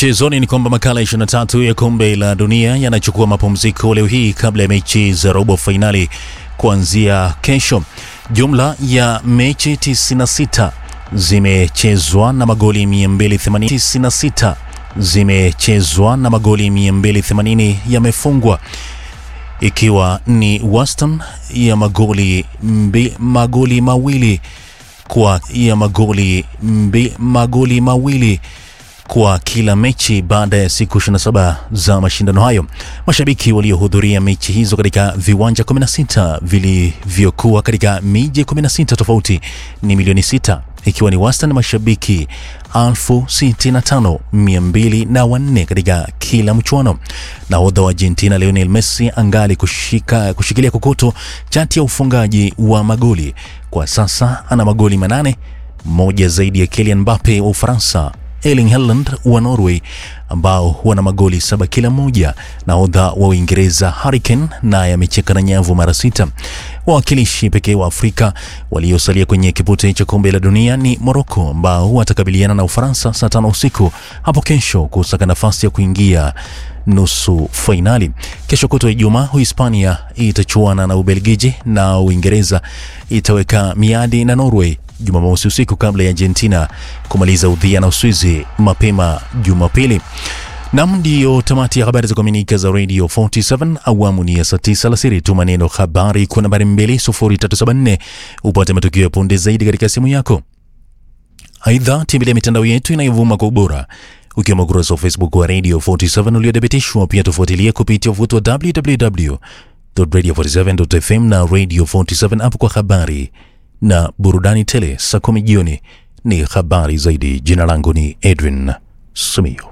Michezoni ni kwamba makala 23 ya kombe la dunia yanachukua mapumziko leo hii kabla ya mechi za robo fainali kuanzia kesho. Jumla ya mechi 96 zimechezwa na magoli 296 zimechezwa na magoli 280 yamefungwa ikiwa ni wastani ya magoli mbi, magoli mawili kwa ya magoli mbi, magoli mawili kwa kila mechi baada ya siku 27 za mashindano hayo. Mashabiki waliohudhuria mechi hizo katika viwanja 16 vilivyokuwa katika miji 16 tofauti ni milioni 6 ikiwa ni wastani mashabiki elfu sitini na tano mia mbili na wanne katika kila mchuano. Nahodha wa Argentina Lionel Messi angali kushika, kushikilia kokoto chati ya ufungaji wa magoli. Kwa sasa ana magoli manane, moja zaidi ya Kylian Mbappe wa Ufaransa, Erling Haaland wa Norway ambao wana magoli saba kila mmoja. Nahodha wa Uingereza Harry Kane naye amecheka na nyavu mara sita. Wawakilishi pekee wa Afrika waliosalia kwenye kipute cha kombe la dunia ni Morocco ambao watakabiliana na Ufaransa saa tano usiku hapo kesho kusaka nafasi ya kuingia nusu fainali. Kesho kutwa Ijumaa, Uhispania itachuana na Ubelgiji na Uingereza itaweka miadi na Norway Jumamosi usiku kabla ya Argentina kumaliza udhia na Uswizi mapema Jumapili. Nam, ndiyo tamati ya habari za kuaminika za Radio 47 awamu ni ya saa 9 alasiri. Tuma neno habari kwa nambari 2374 upate matukio ya punde zaidi katika simu yako. Aidha, tembelea mitandao yetu inayovuma kwa ubora ukiwemo ukurasa wa Facebook wa Radio 47 uliothibitishwa. Pia tufuatilie kupitia uvuto wa www.radio47.fm na Radio 47 app kwa habari na burudani tele. Saa kumi jioni ni habari zaidi. Jina langu ni Edwin Simiyu.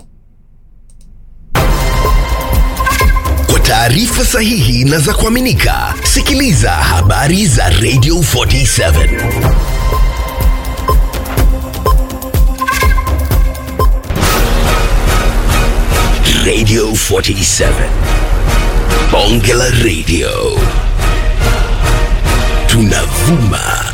Kwa taarifa sahihi na za kuaminika, sikiliza habari za Radio 47 Radio 47 Bonge la Radio tunavuma